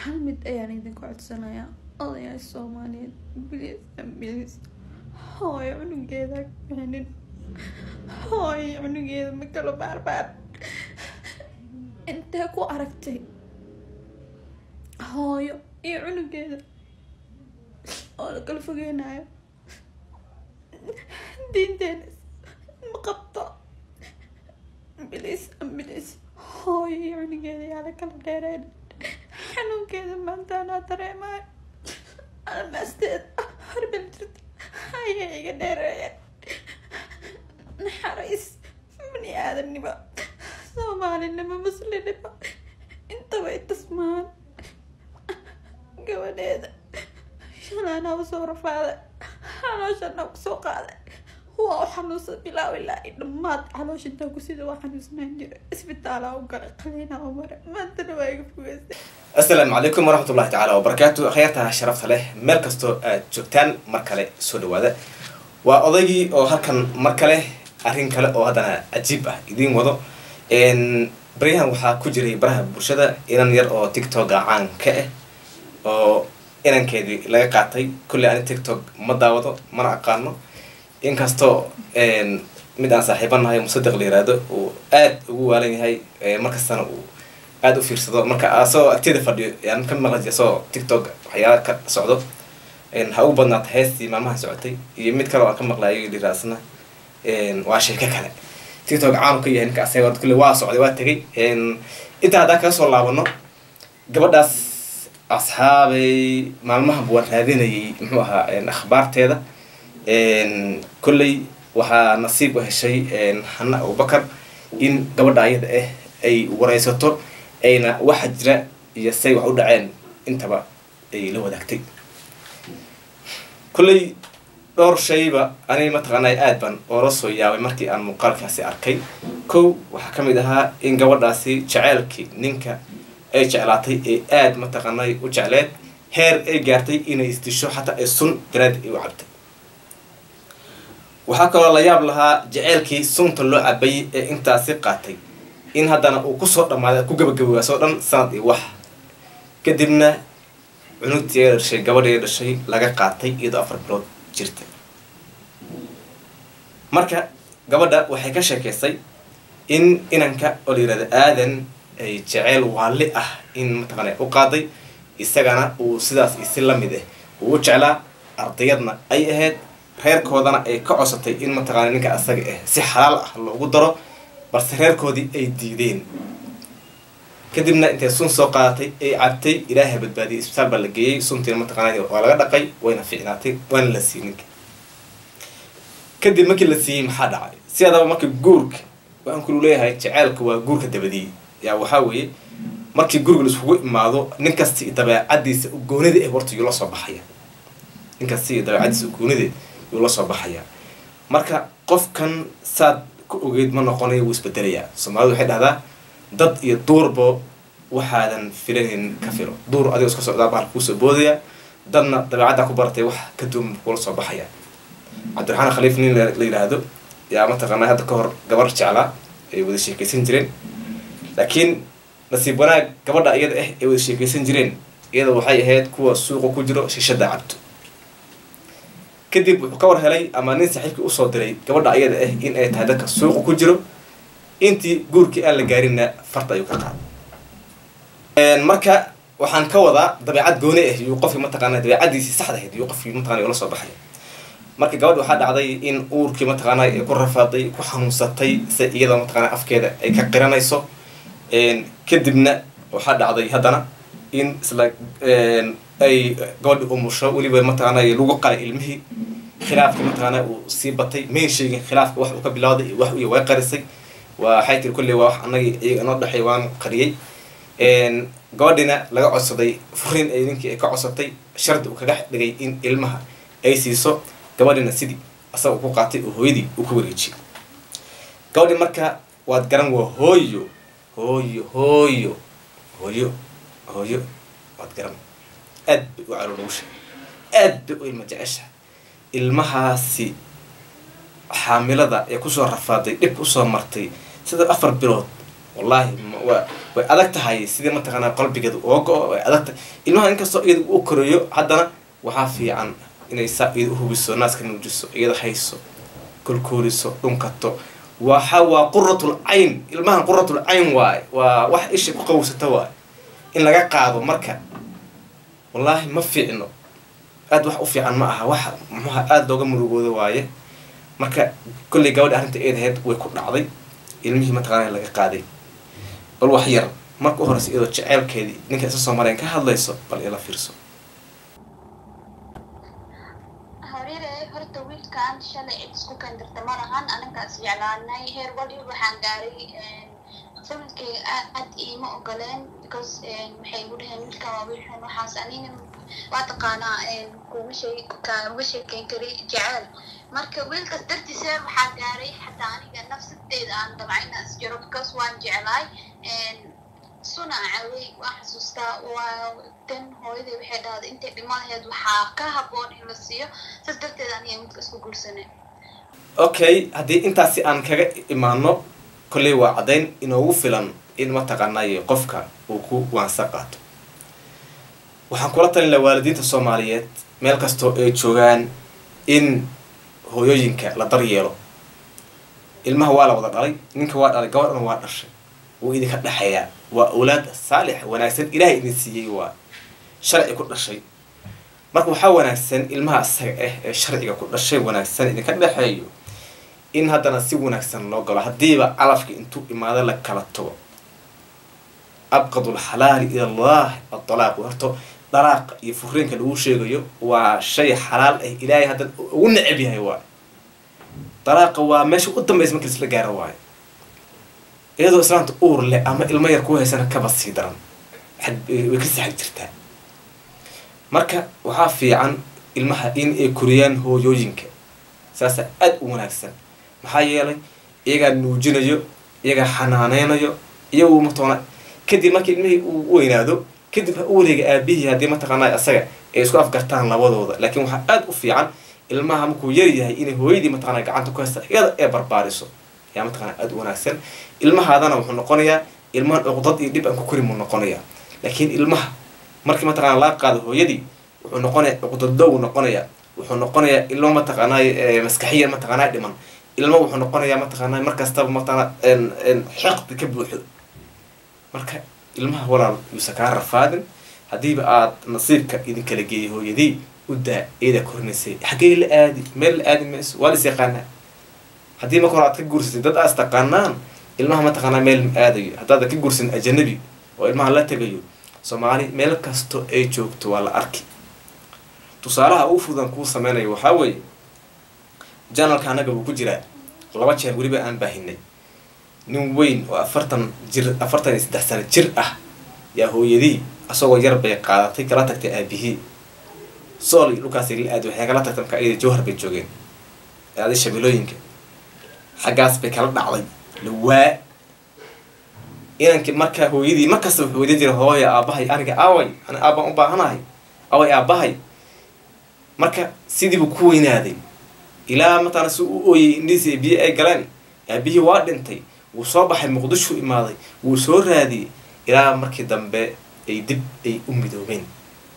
hal mid ayaan idinku codsanayaa odayaal soomaaliyeed bilis bilis hooyo cunugeeda bixinin hooyo cunugeeda ma kalo baarbaar intee ku aragtay hooyo iyo cunugeeda oo la kala fogeynayo diinteena ma qabto bilis bilis hooyo iyo cunugeeda yaa la kala dheereen xanuunkeeda maanta anaa dareemayo almaasteed harbal jirta ayay iga dheereeyeen naxariis bani aadamnimo soomaalinimo muslimnimo intaba itasmaan gabadheeda shalaanaa usoo rafaaday calooshana kusoo qaaday waa u xanuunsan bilaaw ilaa i dhammaad caloosh intaa ku sida waa xanuunsanaan jira isbitaalaa u galay qaliinaa u maray maantana waa iga fogeystay asalaamu calaykum waraxmatullahi tacaala wabarakaatu akhyaarta sharafta leh meel kastoo aad joogtaan mar kale soo dhawaada waa odaygii oo halkan mar kale arrin kale oo haddana cajiib ah idiin wado baryahan waxaa ku jiray baraha bulshada inan yar oo tiktoka caan ka ah oo inankeedii laga qaatay kulley ani tiktok ma daawado mana aqaano inkastoo mid aan saaxiibanahay musadiq la yiraahdo uu aada ugu waalan yahay markastana uu aada u fiirsado marka asagoo agteeda fadhiyo yaan ka maqlay asagoo tiktok waxyaala ka socdo ha ugu badnaata heestii maalmaha socotay iyo mid kale oo aan ka maqlayo liraasna waa sheeko kale tiktok caanu ka yahay ninka asaga kulle waa socday waa tegay intaa haddaan kaga soo laabano gabadhaas asxaabay maalmaha waan raadinayay muxuu ahaa akhbaarteeda kolley waxaa nasiib u heshay hana abubakar in gabadha ayada ah ay wareysato ayna waxa jira iyo say wax u dhaceen intaba ay la wadaagtay kolley dhowr shayba aniga mataqaanay aad baan oola soo yaabay markii aan muuqaalkaasi arkay kow waxaa ka mid ahaa in gabadhaasi jaceylkii ninka ay jeclaatay ee aada mataqaanay u jecleed heer ay gaartay inay isdisho xataa ay sun daraadi ay u cabtay waxaa kaloo la yaab lahaa jaceylkii sunta loo cabayay ee intaasi qaatay in haddana uu kusoo dhammaaday ku gabagabowaasoo dhan sanad iyo wax kadibna cunugtii ee dhashay gabadhii dhashay laga qaatay iyadoo afar bilood jirta marka gabadha waxay ka sheekeysay in inanka oo la yirahdo aadan ay jeceyl waali ah in mataqaana u qaaday isagana uu sidaas isi la mid ah uu u jeclaa ardayadna ay ahayd reerkoodana ay ka codsatay in mataqaana ninka asaga ah si xalaal ah loogu daro balse reerkoodii ay diideen kadibna intay sun soo qaadatay ay cabtay ilaahay badbaadiyay isbitaal baa la geeyey suntiina mataqaana waa laga dhaqay wayna fiicnaatay waana la siiyey ninka kadib markii la siiyey maxaa dhacay si adaba marka guurka waxaan kulu leeyahay jaceylka waa guurka dabadiyey yaa waxaa weeye markii guriga laiskugu imaado nin kasta iyo dabeecadiisa ugoonida eh horta yuu la soo baxaya nin kasta iyo dabeecadiisa ugoonideed yuu la soo baxaya marka qofkan saad ku ogeyd ma noqonayo wuu isbedelayaa soomaalidu waxay dhahdaa dad iyo duurbo waxaadan filanin ka filo duur adigoo iska socdaa bahal kuusoo boodaya dadna dabeecaddaa ku baratay wax ka duwan kula soo baxaya cabdiraxmaan khaliif nin la yidhaahdo yaa mataqaanaa hadda ka hor gabar jeclaa ay wada sheekeysan jireen laakiin nasiib wanaag gabadha iyada ah ay wada sheekeysan jireen iyada waxay ahayd kuwa suuqa ku jiro shishada cabto kadib wuxuu ka war helay ama nin saaxiibkii usoo diray gabadha ayada ah in ay tahay dadka suuqa ku jiro intii guurkii aan la gaarinna farta ayuu ka qaaday marka waxaan ka wadaa dabeecad gooni ah yuu qofkii mataqaana dabeecadiisii saxda ahayd yuu qofkii mataqana ula soo baxay marka gabadha waxaa dhacday in uurkii mataqaana ay ku rafaaday ku xanuunsatay se iyada mataqaana afkeeda ay ka qiranayso kadibna waxaa dhacday haddana in isla ay gabadhi umusho weliba mataqaana lagu qalay ilmihii khilaafka mataqaana uu sii batay mayn sheegin khilaafka wax uu ka bilowday iyo wax iyo way qarisay waxay tiri kolley waa wax anagii iyaga inoo dhexay waan qariyey gabadhina laga codsaday furiin ay ninkii ay ka codsatay shardi uu kaga dhigay in ilmaha ay siiso gabadhina sidii asaga ku qaatay oo hooyadii uu ku wareejiyay gabadhi marka waad garan waa hooyo hooyo hooyo hooyo hooyo waad garan aad bay u caloolowsha aad bay u ilma jecesha ilmahaasi xaamilada ee kusoo rafaaday dhib usoo martay sida afar bilood wallaahi waa way adag tahay sidii mataqaanaa qalbigeeda oo go- way adag tahay ilmaha inkastoo iyada u korayo haddana waxaa fiican inay saa iyada uhubiso naaska nuujiso iyada hayso kolkooliso dhunkato waxa waa quratul cayn ilmahan quratul cayn waaye waa wax isha ku qawsata waaye in laga qaado marka wallaahi ma fiicno aada wax u fiican ma aha wax muxuha aada looga murugooda waaye marka kollay gabadha arrinta eed ahayd way ku dhacday ilmihii mataqaana laga qaaday bal wax yar marka u horeysa iyadoo jeceelkeedii ninka isa soomaaliyan ka hadlayso bal ila fiirso hariire horta wiilkan shalay cid isku kendirta ma lahan anagaas jeclaanay heer waliba waxaan gaaray familkayga aad iima ogoleen because waxay igu dhaheen wiilkan waa wiil xun waxaas anina waa taqaanaa kuma sheeg kaama sheekeyn kari jecel marka wiilkaas dartiisa waxaa gaaray xataa aniga nafsadeeda aan dabca inaan is jiro because waan jeclaay suna cawey waa xasuustaa waa tan hooyaday waxay dhahday intay dhimo lahayd waxaa ka haboon in la siiyo saas darteed aniga midka isku guursanay okay haddii intaasi aan kaga imaano kolley waa caddayn inoogu filan in mataqaanaaye qofka uu ku waansa qaato waxaan kula talin laha waalidiinta soomaaliyeed meel kastoo ay joogaan in hooyooyinka la daryeelo ilmaha waa la wada dhalay ninka waa dhalay gabadhana waa dhashay wuu idinka dhexeeyaa waa awlaad saalix wanaagsan ilaahay idin siiyey waa sharci ku dhashay marka waxaa wanaagsan ilmaha isaga ah ee sharciga ku dhashay wanaagsan idinka dhexeeyo in haddana si wanaagsan loo galo haddiiba calafka intuu imaado la kala tago abqadu lxalaali ila allah adalaaq horto dalaaqa iyo furiinka lagu sheegayo waa shay xalaal ah ilaahay haddan ugu necab yahay waay dalaaqa waa meesha u dambaysa markii isla gaaro waayo iyadoo islaanta uur leh ama ilmo yar ku haysana kaba sii daran way ka saxag jirtaa marka waxaa fiican ilmaha in ay koriyaan hooyooyinka saasa aada u wanaagsan maxaa yeelay iyagaa nuujinayo iyagaa xanaaneynayo iyagu matoona kadib markii ilmihii uu weynaado kadib ha u wareega aabihii haddii mataqaanaa isaga ay isku afgartaan labadooda laakiin waxaa aada u fiican ilmaha markuu yar yahay inay hooyadii mataqana gacanta ku haysta iyada ee barbaariso ayaa mataqana aada u wanaagsan ilmahaadana wuxuu noqonayaa ilmahan cuqdad iyo dhib aan ku korin buu noqonayaa laakiin ilmaha markii mataqana laga qaado hooyadii wuxuu noqonayaa cuqdadlow noqonayaa wuxuu noqonayaa ilmo mataqaanaa maskaxiyan mataqaanaa dhiman ilmo wuxuu noqonayaa mataqaanaa markastaba mataqana xeqdi ka buuxo marka ilmaha walaal yuusa kaa rafaadin haddiiba aad nasiibka idin kala geeyay hooyadii u daa eedaa korinaysay xaggee la aadi meel la aadi mayso waa lis yaqaanaa haddii marka hore aad ka guursatay dad aas taqaanaan ilmaha mataqaanaa meel ma aadayo haddaada ka guursan ajanabi oo ilmaha la tegayo soomaali meel kasto ay joogto waa la arki tusaalaha ugu fudan kuu sameynayo waxaa weeye janalka annaga wuu ku jiraa laba jeer weliba aan baahinay nin weyn oo afartan jir afartan iyo saddex sano jir ah yaa hooyadii asagoo yar bay qaadatay kala tagtay aabihii sool iyo dhulkaasi la aadi waxay kala tagtay marka iyada jawhar bay joogeen aaday shabeelooyinka xaggaas bay kala dhacday lawaa inankii markaa hooyadii markasta wuxuu weydan jiray hooya aabahay aniga aaway ani aabaan u baahanahay aaway aabahay marka sidiibuu ku weynaaday ilaa mataqana si u ooyay indhihiisi ay biyo ay galeen aabihii waa dhintay wuu soo baxay muqdishu imaaday wuu soo raadiyey ilaa markii dambe ay dib ay u midoobeen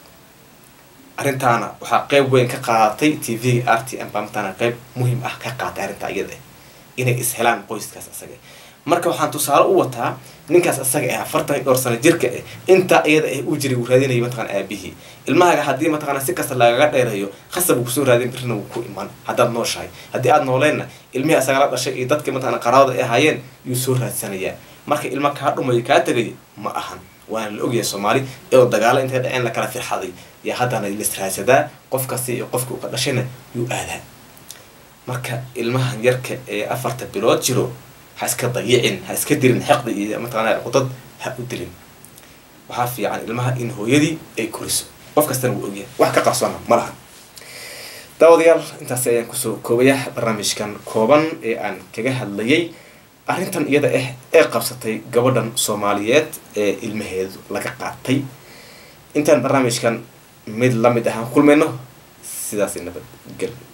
arrintaana waxaa qeyb weyn ka qaadatay t v-ga r t m baa mataqana qeyb muhiim ah ka qaatay arrintaa iyada inay ishelaan qoyskaas asaga marka waxaan tusaale u wataa ninkaas asaga ah afartan iyo dhowr sano jirka ah intaa iyada ah uu jiray wuu raadinayo mataqana aabihii ilmahaaga haddii mataqana si kasta lagaga dheerayo khasab uu kusoo raadin birina wuu ku iman haddaad nooshahay haddii aad nooleenna ilmihii asaga la dhashay iyo dadkii mataqana qaraabada ay ahaayeen yuu soo raadsanayaa marka ilma kaa dhumayo kaa tegayo ma ahan waana la ogyahay soomaali iyadoo dagaalo intay dhaceen la kala firxaday yaa haddana lisraadsadaa qof kasta iyo qofkii uu ka dhashayna yuu aadaa marka ilmahan yarka ee afarta bilood jiro ha iska dayicin ha iska dirin xeqdi iyo mataqana cudad ha u dilin waxaa fiican ilmaha in hooyadii ay koriso qof kastana wuu ogyahay wax ka qarsoona ma laha daawadayaal intaasi ayaan kusoo koobaya barnaamijkan kooban ee aan kaga hadlayay arrintan iyada ah ee qabsatay gabadhan soomaaliyeed ee ilmaheedu laga qaatay intaan barnaamijkan mid lamid ahaan kulmayno sidaasi nabadgel